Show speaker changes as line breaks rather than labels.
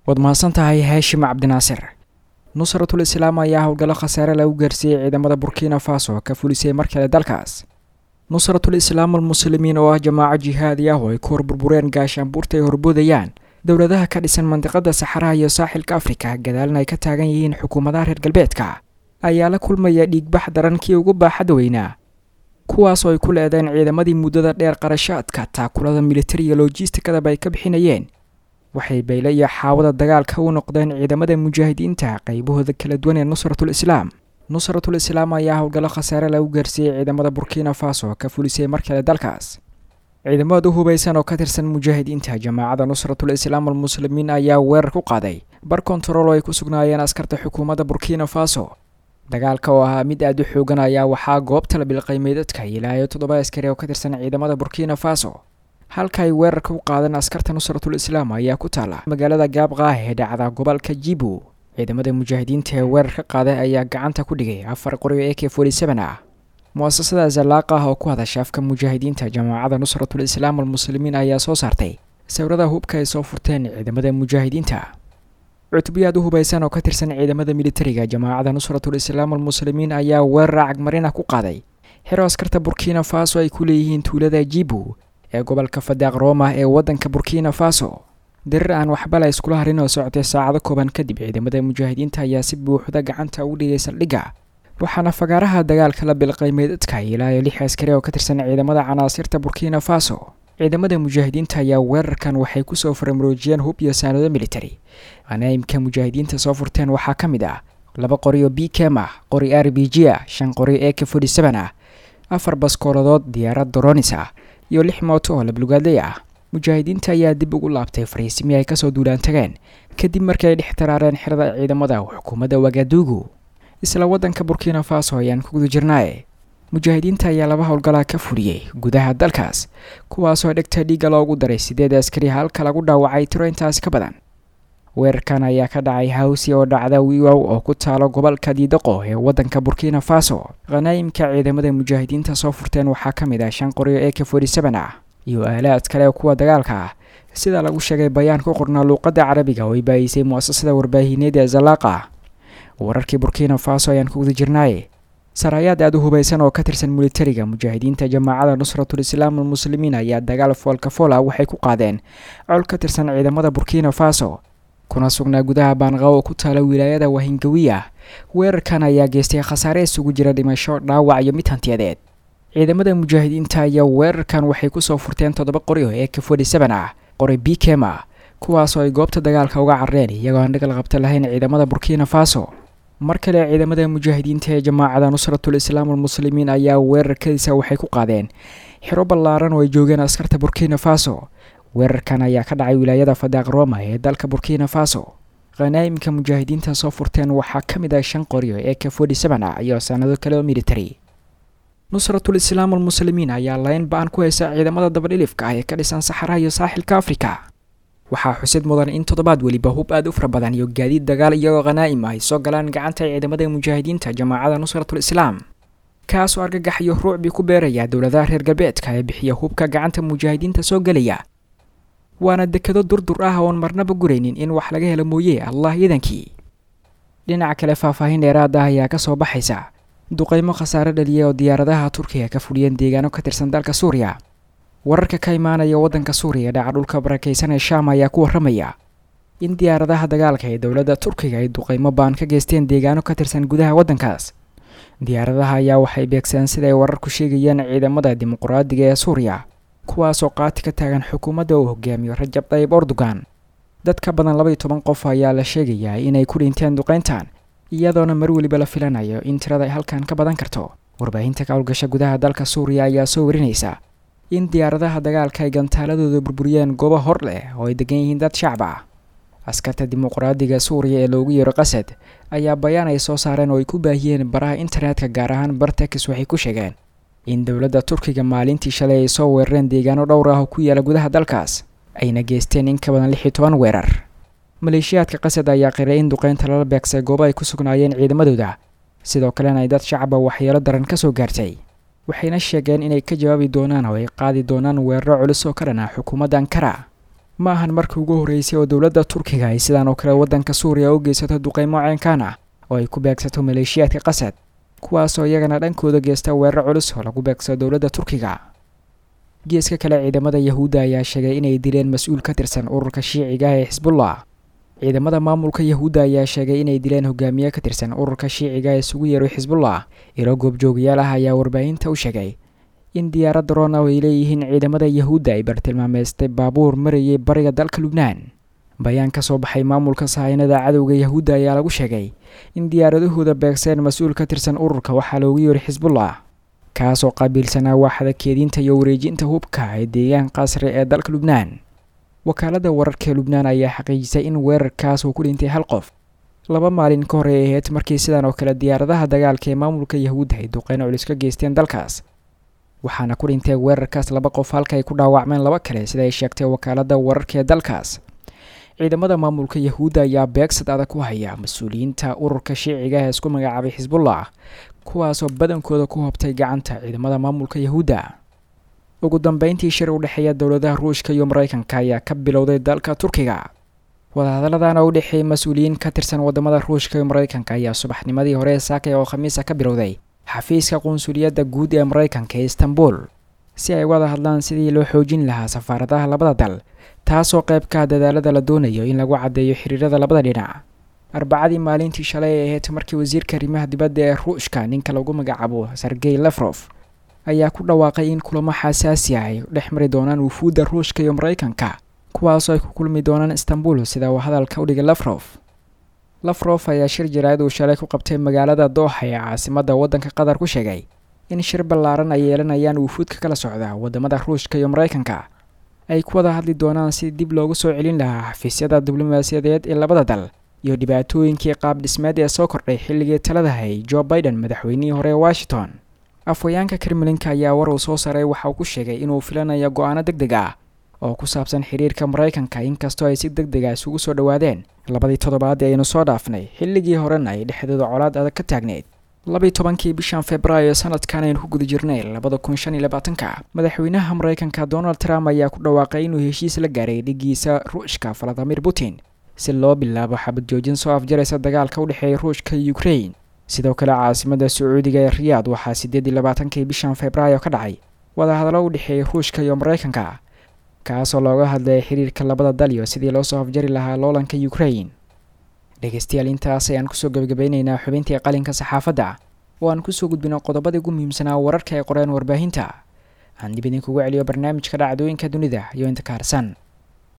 waad mahadsan tahay haashim cabdinaasir nusratul islaam ayaa howlgallo khasaare lagu gaarsiiyey ciidamada burkina faso ka fulisay mar kale dalkaas nusratul islaam almuslimiin oo ah jamaaco jihaadi ah oo ay ku horburbureen gaashaanbuurta ay horboodayaan dowladaha ka dhisan mandiqada saxaraha iyo saaxilka afrika gadaalna ay ka taagan yihiin xukuumadaha reer galbeedka ayaa la kulmaya dhiigbax daran kii ugu baaxadda weynaa kuwaas oo ay ku leedeen ciidamadii muddada dheer qarashaadka taakulada militariga lojistikadaba ay ka bixinayeen waxay bayle iyo xaawada dagaalka u noqdeen ciidamada mujaahidiinta qaybahooda kala duwan ee nusratul islaam nusratul islaam ayaa howlgallo khasaare lagu gaarsiiyey ciidamada burkina faso ka fulisay mar kale dalkaas ciidamada u hubaysan oo ka tirsan mujaahidiinta jamaacada nusratul islaam almuslimiin ayaa weerar ku qaaday bar kontarool oo ay ku sugnaayeen askarta xukuumadda burkina faso dagaalka oo ahaa mid aada u xoogan ayaa waxaa goobta la bilqay meydadka ilaa iyo toddoba askari oo ka tirsan ciidamada burkina faso halka ay weerarka u qaadeen askarta nusratul islaam ayaa ku taala magaalada gaabqaah ee dhacda gobolka jibu ciidamada mujaahidiinta ee weerar ka qaaday ayaa gacanta ku dhigay afar qoryo e k ah mu-asasada zalaaqa ah oo ku hadasha afka mujaahidiinta jamaacada nusratul islaam almuslimiin ayaa soo saartay sawirada hubka ay soo furteen ciidamada mujaahidiinta cutbiyaad u hubaysan oo ka tirsan ciidamada militariga jamaacada nusratul islaam almuslimiin ayaa weerar cagmarin ah ku qaaday xero askarta burkina faso ay ku leeyihiin tuulada jibu ee gobolka fadaaq roma ee waddanka burkina faso dirir aan waxba la iskula harin oo socotay saacado kooban kadib ciidamada mujaahidiinta ayaa si buuxda gacanta ugu dhigay saldhigga waxaana fagaaraha dagaalka la bilqay meydadka ilaa iyo lix askari oo ka tirsan ciidamada canaasirta burkina faso ciidamada mujaahidiinta ayaa weerarkan waxay kusoo faramaroojiyeen hub iyo saanado militari qanaa'imka mujaahidiinta soo furteen waxaa ka mid ah laba qori oo b kem ah qori r b g ah shan qori e k ah afar baskooladood diyaarad doronis ah iyo lix mooto oo lablugaadley ah mujaahidiinta ayaa dib ugu laabtay fariisimi ay kasoo duulaan tageen kadib markii ay dhex taraareen xerada ciidamada xukuumadda wagaduugu isla waddanka burkina faso ayaan ku guda jirnaaye mujaahidiinta ayaa laba howlgalaa ka fuliyey gudaha dalkaas kuwaasoo dhegta dhiigga loogu daray sideed askari halka lagu dhaawacay tiro intaas ka badan weerarkan ayaa ka dhacay hawsi oo dhacda wiwow oo ku taalo gobolka diidaqo ee waddanka burkina faso khanaa'imka ciidamada mujaahidiinta soo furteen waxaa ka mid ah shan qoryo e k ah iyo aalaad kale kuwa dagaalka ah sida lagu sheegay bayaan ku qornaa luuqadda carabiga oo ay baayisay mu-asasada warbaahineed ee zalaaqa wararkii burkina faso ayaan ku guda jirnaaye saraayaad aada u hubaysan oo ka tirsan militariga mujaahidiinta jamaacada nusratul islaam almuslimiin ayaa dagaal foolka fool ah waxay ku qaadeen col ka tirsan ciidamada burkina faso kuna sugnaa gudaha baanqaw oo ku taala wilaayada wahingawiya weerarkan ayaa geystay khasaare isugu jira dhimasho dhaawac iyo mid hantiyadeed ciidamada mujaahidiinta ayaa weerarkan waxay kusoo furteen toddoba qori oo ee k ah qori b kem ah kuwaasoo ay goobta dagaalka uga carreen iyagoo aan dhagal qabta lahayn ciidamada burkina faso mar kale ciidamada mujaahidiinta ee jamaacada nusratul islaam almuslimiin ayaa weerarkadiisa waxay ku qaadeen xero ballaaran oo ay joogeen askarta burkina faso weerarkan ayaa ka dhacay wilaayada fadaaq roma ee dalka burkina faso khanaa'imka mujaahidiinta soo furteen waxaa ka mid ah shan qoryo ee k ah iyo sanado kale oo military nusratul islaam almuslimiin ayaa layn ba-an ku haysa ciidamada dabadhilifka ah ee ka dhisan saxaraha iyo saaxilka afrika waxaa xusid mudan in toddobaad weliba hub aada u fara badan iyo gaadiid dagaal iyagoo khanaa'im ah ay soo galaan gacanta ciidamada mujaahidiinta jamaacada nusratul islaam kaasoo argagax iyo ruucbii ku beeraya dowladaha reer galbeedka ee bixiya hubka gacanta mujaahidiinta soo gelaya waana dekado durdur ah oon marnaba guraynin in wax laga helo mooye allah iidankii dhinaca kale faahfaahin dheeraad ah ayaa kasoo baxaysa duqeymo khasaare dhaliya oo diyaaradaha turkiga ka fuliyeen deegaano ka tirsan dalka suuriya wararka ka imaanaya waddanka suuriya dhaca dhulka barakaysan ee shaam ayaa ku warramaya in diyaaradaha dagaalka ee dowladda turkiga ay duqeymo baan ka geysteen deegaano ka tirsan gudaha waddankaas diyaaradaha ayaa waxay beegsadeen sida ay wararku sheegayeen ciidamada dimuqraadiga ee suuriya kuwaasoo qaati ka taagan xukuumadda uu hogaamiyo rajab tayyib erdogan dad ka badan labaiyo toban qof ayaa la sheegayaa inay ku dhinteen duqeyntan iyadoona mar weliba la filanayo in tirada ay halkan ka badan karto warbaahinta ka howlgasha gudaha dalka suuriya ayaa soo warinaysa in diyaaradaha dagaalka ay gantaaladooda burburiyeen goobo hor leh oo ay degan yihiin dad shacab ah askarta dimuqraadiga suuriya ee loogu yeero qasad ayaa bayaan ay soo saareen oo ay ku baahiyeen baraha internetka gaar ahaan bartex waxay ku sheegeen in dowladda turkiga maalintii shalay ay soo weerareen deegaano dhowr ah oo ku yaala gudaha dalkaas ayna geysteen in ka badan lix iyo toban weerar maleeshiyaadka qasad ayaa qiray in duqeynta lala beegsay goobo ay ku sugnaayeen ciidamadooda sidoo kalena ay dad shacaba waxyeelo daran ka soo gaartay waxayna sheegeen inay ka jawaabi doonaan oo ay qaadi doonaan weeraro culus oo ka dhan ah xukuumadda ankara ma ahan markii ugu horreysay oo dowladda turkiga ay sidaan oo kale waddanka suuriya u geysato duqeymo ceenkaan ah oo ay ku beegsato maleeshiyaadka qasad kuwaasoo iyagana dhankooda geysta weerar culus oo lagu beegsado dowladda turkiga geeska kale ciidamada yahuudda ayaa sheegay inay dileen mas-uul ka tirsan ururka shiiciga ee xisbullah ciidamada maamulka yahuudda ayaa sheegay inay dileen hogaamiye ka tirsan ururka shiiciga ee isugu yeeray xisbullah ilo goobjoogayaal ah ayaa warbaahinta u sheegay in diyaaradda rona ay leeyihiin ciidamada yahuudda ay bartilmaameystay baabuur marayay bariga dalka lubnaan bayaan ka soo baxay maamulka sahaynada cadowga yahuudda ayaa lagu sheegay in diyaaradahooda beegseen mas-uul ka tirsan ururka waxaa loogu yeeray xisbullah kaasoo qaabiilsanaa waaxda keedinta iyo wareejinta hubka ee deegaan qasri ee dalka lubnaan wakaaladda wararka lubnaan ayaa xaqiijisay in weerarkaas uu ku dhintay hal qof laba maalin ka hor ay ahayd markii sidan oo kale diyaaradaha dagaalka ee maamulka yahuudda ay duqeyno culus ka geysteen dalkaas waxaana ku dhintay weerarkaas laba qof halka ay ku dhaawacmeen laba kale sida ay sheegtay wakaaladda wararka ee dalkaas ciidamada maamulka yahuudda ayaa beegsad adag ku haya mas-uuliyiinta ururka shiiciga ee isku magacaabay xisbullah kuwaasoo badankooda ku hobtay gacanta ciidamada maamulka yahuudda ugu dambeyntii shir u dhexeeya dowladaha ruushka iyo maraykanka ayaa ka bilowday dalka turkiga wadahadalladan oo u dhexeeyay mas-uuliyiin ka tirsan wadamada ruushka iyo maraykanka ayaa subaxnimadii hore saakay oo khamiisa ka bilowday xafiiska qunsuliyadda guud ee maraykanka ee istanbul si ay wada hadlaan sidii loo xoojin lahaa safaaradaha labada dal taasoo qaybka dadaalada la doonayo in lagu caddeeyo xiriirada labada dhinac arbacadii maalintii shalay ay ahayd markii wasiirka arrimaha dibadda ee ruushka ninka lagu magacaabo sergey lefrof ayaa ku dhawaaqay in kulamo xasaasi ah ay dhex mari doonaan wufuudda ruushka iyo maraykanka kuwaasoo ay ku kulmi doonaan istanbul sida uu hadalka u dhigay lefrof lafrof ayaa shir jaraa'id uu shalay ku qabtay magaalada dooxa ee caasimadda waddanka qatar ku sheegay in shir ballaaran ay yeelanayaan wufuudka kala socda wadamada ruushka iyo maraykanka ay ku wada hadli doonaan si dib loogu soo celin lahaa xafiisyada diblomaasiyadeed ee labada dal iyo dhibaatooyinkii qaab dhismeed ee soo kordhay xilligii taladahay jo biden madaxweynihii hore ee washington afhayeenka kremlinka ayaa war uu soo saaray waxa uu ku sheegay inuu filanayo go-aano deg deg ah oo ku saabsan xiriirka maraykanka inkastoo ay si deg deg ah isugu soo dhowaadeen labadii toddobaad ee aynu soo dhaafnay xilligii horena ay dhexdooda colaad adag ka taagneyd labii tobankii bishan februaayo sanadkan aynu ku guda jirnay labada kun shan iyo labaatanka madaxweynaha maraykanka donald trump ayaa ku dhawaaqay inuu heshiis la gaaray dhigiisa ruushka valadimir putin si loo bilaabo xabad joojin soo afjaraysa dagaalka u dhexeeya ruushka iyo ukrain sidoo kale caasimada sacuudiga ee riyaad waxaa siddeed iyo labaatankii bishan februaayo ka dhacay wadahadallo u dhexeeyay ruushka iyo maraykanka kaasoo looga hadlayay xiriirka labada dal iyo sidii loo soo afjari lahaa loolanka ukrain dhegeystayaal intaas ayaan kusoo gebagabeyneynaa xubintii qalinka saxaafadda oo aan kusoo gudbino qodobadii ugu muhiimsanaa wararka ay qoreen warbaahinta aan dib idinkugu celiyo barnaamijka dhacdooyinka dunida iyo inta ka harsan